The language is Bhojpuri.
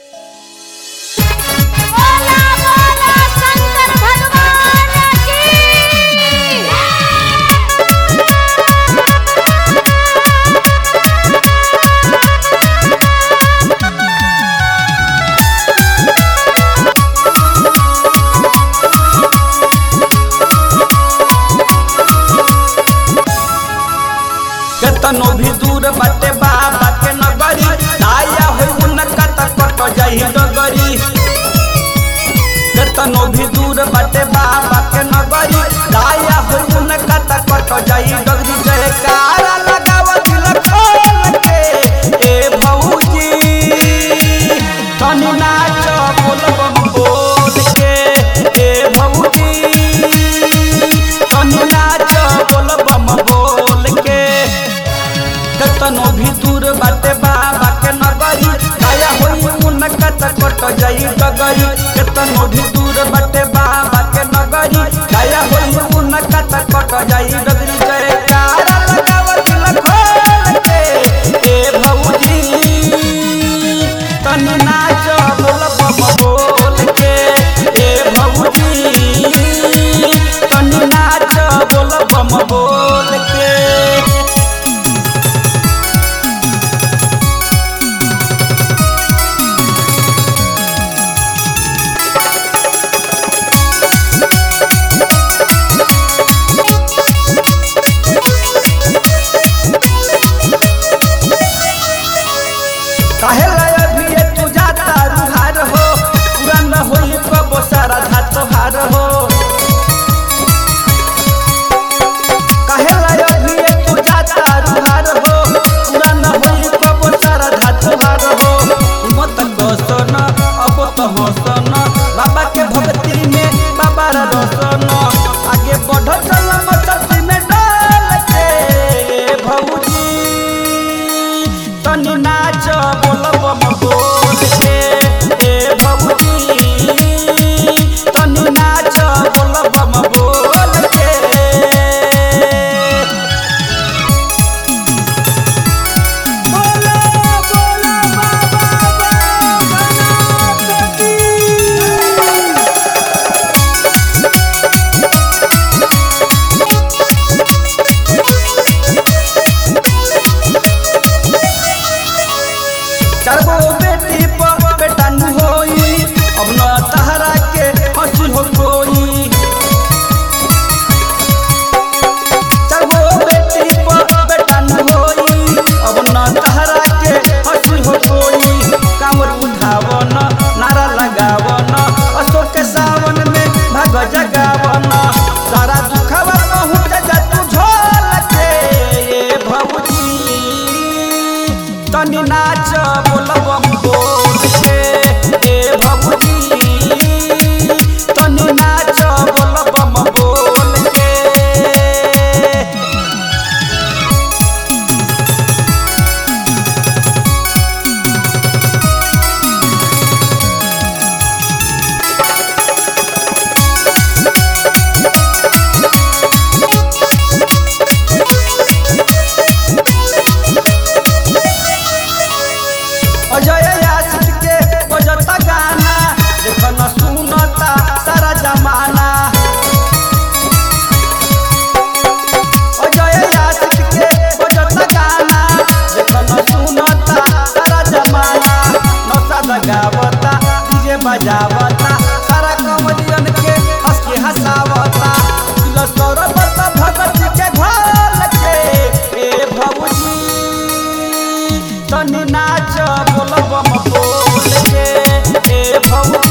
बोला बोला शंकर भगवान की केतनो भी दूर बाटे बाबा के नगरी दाया हो उनका तक कट जाई डगरी केतनो भी दूर बाटे बाबा के नगरी दाया हो उनका तक कट जाई डगरी जयकारा लगाव दिल खोल के ए भौजी तनी नाच बोल बम बोल के ए भौजी तनी नाच बोल बम बोल के केतनो भी दूर बाटे बाबा के नगरी दया होई उनका त कट जाई डगरी केतनो भी दूर बाटे बाबा के नगरी दया होई उनका त कट जाई डगरी जयकारा लगाव दिल खोल के ए भौजी तनी नाच बोल बम बोल के ए भौजी तनी नाच बोल बम बोल के काहे लाय भी ये तू जाता रुहार हो पूरा न होई कबो सारा धात भार हो काहे लाय भी ये तू जाता रुहार हो पूरा न होई कबो सारा धात भार हो मत गोसन अब तो हसन बाबा के भक्ति में बाबा रा रसन आगे बढ़ चल मस्ती में डाल के भौजी तनी नाच बोल बम बोल के ए भौजी तनी नाच बोल बम बोल के बोला बोला बाबा गणपति चारगो बेटी पर बेटा न होई अब न तहरा के हंसी हो कोई चारगो बेटी पर बेटा न होई अब न तहरा के हंसी हो कोई कांवर उठावन नारा लगावन अशोक के सावन में भाग जगावन सारा दुखवा पहुँच जा तू झोल के ए भौजी तनी नाच बोल बम बोल के ए भौजी तनी नाच बोल बम बोल के अजय आशिक के बजता गाना देख न सुनता सारा जमाना अजय आशिक के बजता गाना देख न सुनता सारा जमाना नौसा लगावता डीजे बजावता सारा कमरियन के हंस के हंसावता दिल सौरभत भगत के घर के ए भौजी तनी नाच बोल बम बोल के ए भौजी